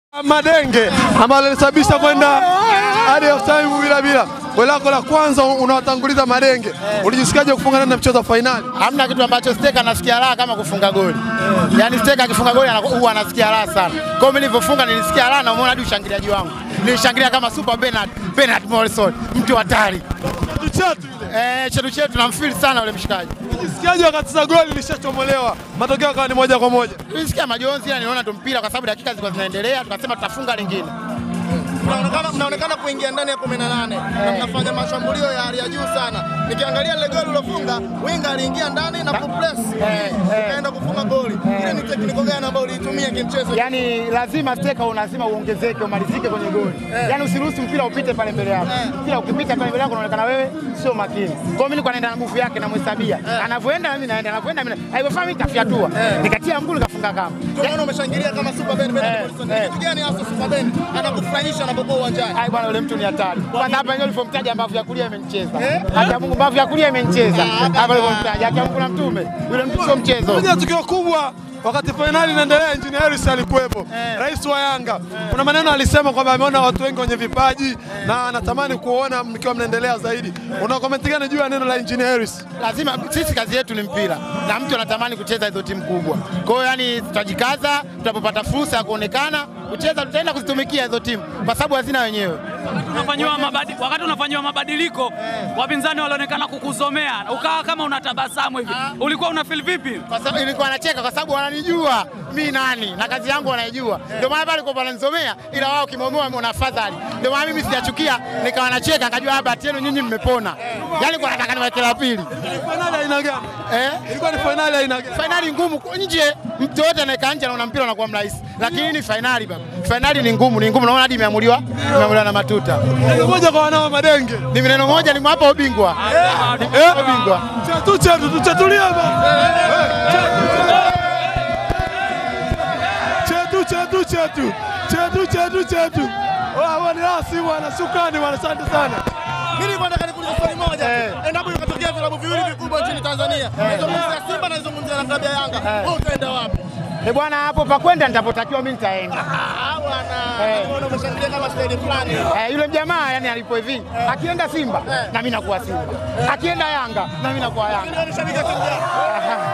Madenge ambalo lilisababisha kwenda hadi half time bila bila. Goli lako la kwanza unawatanguliza Madenge, ulijisikiaje kufunga ndani ya mchezo wa fainali? Hamna kitu ambacho Steka anasikia raha kama kufunga goli. Yaani Steka akifunga goli anaku- huwa anasikia raha sana. Kwa hiyo mimi nilivyofunga nilisikia raha na umeona hadi ushangiliaji wangu. Nilishangilia kama Super Bernard, Bernard Morrison, mtu hatari. Chetu chetu ile. Eh, chetu chetu namfeel sana yule mshikaji. Ulijisikiaje wakati za goli lishachomolewa, matokeo yakawa ni moja kwa moja? Nilisikia majonzi ila niliona tu mpira kwa sababu dakika zilikuwa zinaendelea, tukasema tutafunga lingine. mnaonekana mnaonekana kuingia ndani ya 18 na mnafanya mashambulio ya hali ya juu sana. Nikiangalia ile goli ulofunga, winga aliingia ndani na kupress kaenda kufunga goli. Ile ni tekniko gani ambayo uliitumia kimchezo? Yaani lazima Steka una lazima uongezeke umalizike kwenye goli. Yaani usiruhusu mpira upite pale mbele yako. Mpira ukipita pale mbele yako unaonekana wewe sio makini. Kwa hiyo mimi nilikuwa naenda na nguvu yake namhesabia. Anavyoenda mimi naenda, anavyoenda mimi. na- Haifai mimi nitafyatua. Nikatia mguu nikafunga kama. Kwa maana umeshangilia kama Super Ben Ben Eh, Morrison. eh. Kitu gani hasa Super Ben anakufurahisha anapokuwa uwanjani? Ai bwana yule mtu ni hatari. Kwanza hapa yenyewe ulivyomtaja mbavu ya kulia imenicheza. Hata Mungu mbavu ya kulia imenicheza. Hapa ulivyomtaja hata Mungu na mtume. Yule mtu sio mchezo. Moja ya tukio kubwa wakati fainali inaendelea, Engineer Harris alikuwepo, rais wa Yanga. Kuna maneno alisema kwamba ameona watu wengi wenye vipaji na anatamani kuona mkiwa mnaendelea zaidi. Una comment gani juu ya neno la Engineer Harris? lazima sisi kazi yetu ni mpira na mtu anatamani kucheza hizo timu kubwa. Kwa hiyo yani, tutajikaza tunapopata fursa ya kuonekana kucheza, tutaenda kuzitumikia hizo timu kwa sababu hazina wenyewe. unafanyiwa mabadi, wakati unafanyiwa mabadiliko wapinzani walionekana kukusomea ukawa kama unatabasamu hivi, ulikuwa una feel vipi? Kwa sababu ilikuwa anacheka kwa sababu wananijua mi nani na kazi yangu wanaijua, ndio maana pale kwa wananisomea, ila wao kimomoa wana fadhali. Ndio maana mimi sijachukia, nikawa nacheka, nikajua hapa bahati yenu nyinyi mmepona. Yani kwa nataka niweke la pili Fainali aina gani? eh? Ilikuwa ni fainali aina gani? fainali ngumu kwa nje, mtu yote anayekaa nje anaona mpira unakuwa mrahisi, lakini ni fainali baba. Fainali ni ngumu, ni ngumu, naona hadi imeamuliwa imeamuliwa na matuta. Neno moja kwa wanao Madenge. Ni neno moja, nimewapa ubingwa, nimewapa ubingwa. Chetu chetu tuchetulie baba. Chetu chetu chetu. Chetu chetu chetu. Wao ni rasi bwana, shukrani bwana, asante sana. Mimi nilikuwa nataka nikuulize swali moja. Eh. Endapo ikatokea vilabu viwili vikubwa nchini Tanzania, nazungumzia Simba na nazungumzia na klabu ya Yanga, wewe utaenda wapi? Eh bwana, hapo pa kwenda nitapotakiwa mimi nitaenda. Ah bwana, Eh. naona umeshangilia kama staili fulani. Eh, yule jamaa yani alipo hivi, akienda Simba na mimi nakuwa Simba, akienda Yanga na mimi nakuwa Yanga. Wewe ni shabiki wa timu gani?